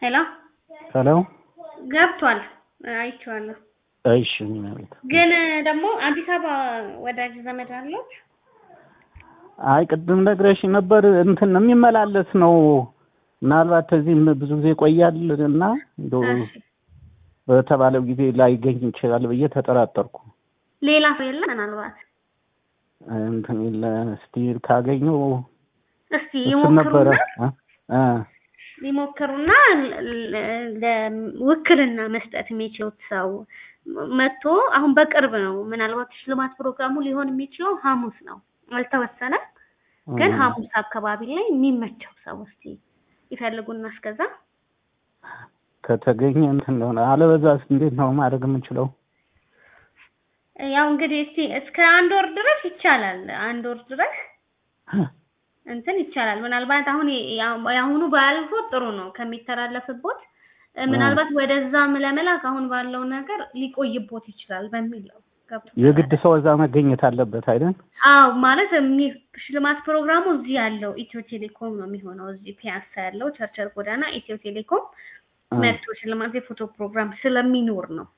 ሄሎ ሄሎ ገብቷል፣ አይቼዋለሁ። እሺ ማለት ግን ደግሞ አዲስ አበባ ወዳጅ ዘመድ አለች? አይ ቅድም ነግረሽ ነበር እንትን የሚመላለስ ነው። ምናልባት እዚህም ብዙ ጊዜ ይቆያል እና እንደው እሺ። በተባለው ጊዜ ላይገኝ ይችላል ብዬ ተጠራጠርኩ። ሌላ ሰው የለም? ምናልባት እንትን የለ እስቲ ካገኘው እስቲ እሱን ነበረ ይሞክሩና እ ሊሞክሩና ለ- ለ- ውክልና መስጠት የሚችሉት ሰው መጥቶ አሁን በቅርብ ነው። ምናልባት ሽልማት ፕሮግራሙ ሊሆን የሚችለው ሐሙስ ነው፣ አልተወሰነም። ግን እ ሐሙስ አካባቢ ላይ የሚመቸው ሰው እስቲ ይፈልጉና እስከዛ ከተገኘ እንትን እንደሆነ አለበዛስ እንዴት ነው ማድረግ የምንችለው? ያው እንግዲህ እስቲ እስከ አንድ ወር ድረስ ይቻላል። አንድ ወር ድረስ እንትን ይቻላል። ምናልባት አሁን ያ- የአሁኑ ባያልፎ ጥሩ ነው ከሚተላለፍቦት እ፣ ምናልባት ወደዛም ለመላክ አሁን ባለው ነገር ሊቆይቦት ይችላል በሚል ነው። ገብቶታል? የግድ ሰው እዛ መገኘት አለበት አይደል? አዎ ማለት የሚ- ሽልማት ፕሮግራሙ እዚህ ያለው ኢትዮ ቴሌኮም ነው የሚሆነው። እዚህ ፒያሳ ያለው ቸርቸር ጎዳና ኢትዮ ቴሌኮም እ መጥቶ ሽልማት የፎቶ ፕሮግራም ስለሚኖር ነው።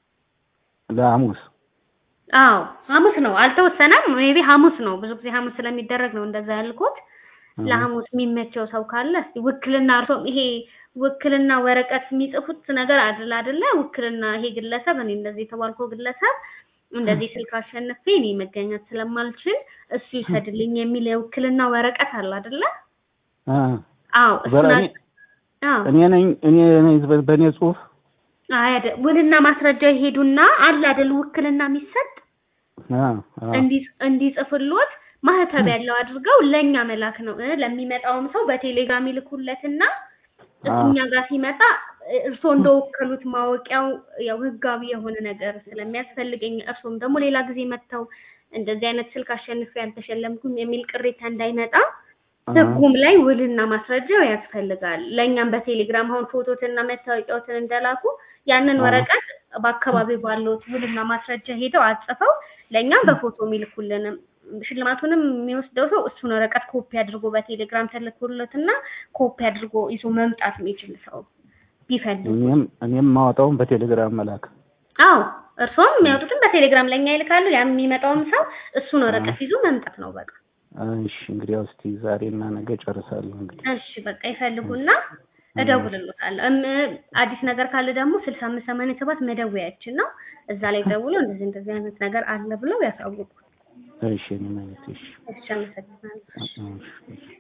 ለሐሙስ አዎ ሐሙስ ነው፣ አልተወሰነም። ሜቢ ሐሙስ ነው። ብዙ ጊዜ ሐሙስ ስለሚደረግ ነው እንደዛ ያልኩት። እ ለሐሙስ የሚመቸው ሰው ካለ እስቲ ውክልና እርሶም ይሄ ውክልና ወረቀት የሚጽፉት ነገር አይደል አይደለ? ውክልና ይሄ ግለሰብ እኔ እንደዚህ የተባልከው ግለሰብ እንደዚህ ስልክ አሸንፌ እኔ መገኘት ስለማልችል እሱ ይሰድልኝ የሚል የውክልና ወረቀት አለ አይደለ? እ አዎ እሱን በእኔ አ- አዎ እኔ ነኝ እኔ ነኝ በ- በእኔ ጽሁፍ አይ አይደል፣ ውልና ማስረጃ ይሄዱና አለ አይደል ውክልና የሚሰጥ አ አ እንዲ- እንዲጽፍሎት ማህተብ ያለው አድርገው ለኛ መላክ ነው። እ ለሚመጣውም ሰው በቴሌግራም ይልኩለትና እኛ ጋር ሲመጣ እ፣ እርስዎ እንደወከሉት ማወቂያው ያው ህጋዊ የሆነ ነገር ስለሚያስፈልገኝ እርስዎም ደግሞ ሌላ ጊዜ መጥተው እንደዚህ አይነት ስልክ አሸንፌ ያልተሸለምኩም የሚል ቅሬታ እንዳይመጣ ህጉም ላይ ውልና ማስረጃው ያስፈልጋል። ለእኛም በቴሌግራም አሁን ፎቶትና መታወቂያዎትን እንደላኩ ያንን አዎ። ወረቀት በአካባቢው ባለው ውልና ማስረጃ ሄደው አጽፈው ለእኛም በፎቶ የሚልኩልንም ሽልማቱንም የሚወስደው ሰው እሱን ወረቀት ኮፒ አድርጎ በቴሌግራም ተልኮለትና ኮፒ አድርጎ ይዞ መምጣት የሚችል ሰው ቢፈልጉ። እኔም እኔም ማወጣውን በቴሌግራም መላክ አዎ እርስዎም የሚያወጡትን በቴሌግራም ለእኛ ይልካሉ። ያ የሚመጣውም ሰው እሱን ወረቀት ይዞ መምጣት ነው በቃ። እሺ እንግዲህ ያው እስቲ ዛሬና ነገ ጨርሳለሁ እንግዲህ እሺ በቃ ይፈልጉና እደውልልዎታለሁ። እም አዲስ ነገር ካለ ደግሞ ስልሳ አምስት ሰማንያ ሰባት መደወያችን ነው። እዛ ላይ ደውሎ እንደዚህ እንደዚህ አይነት ነገር አለ ብለው ያሳውቁ። እሺ እኔ ማለት እሺ እሺ አመሰግናለሁ። እሺ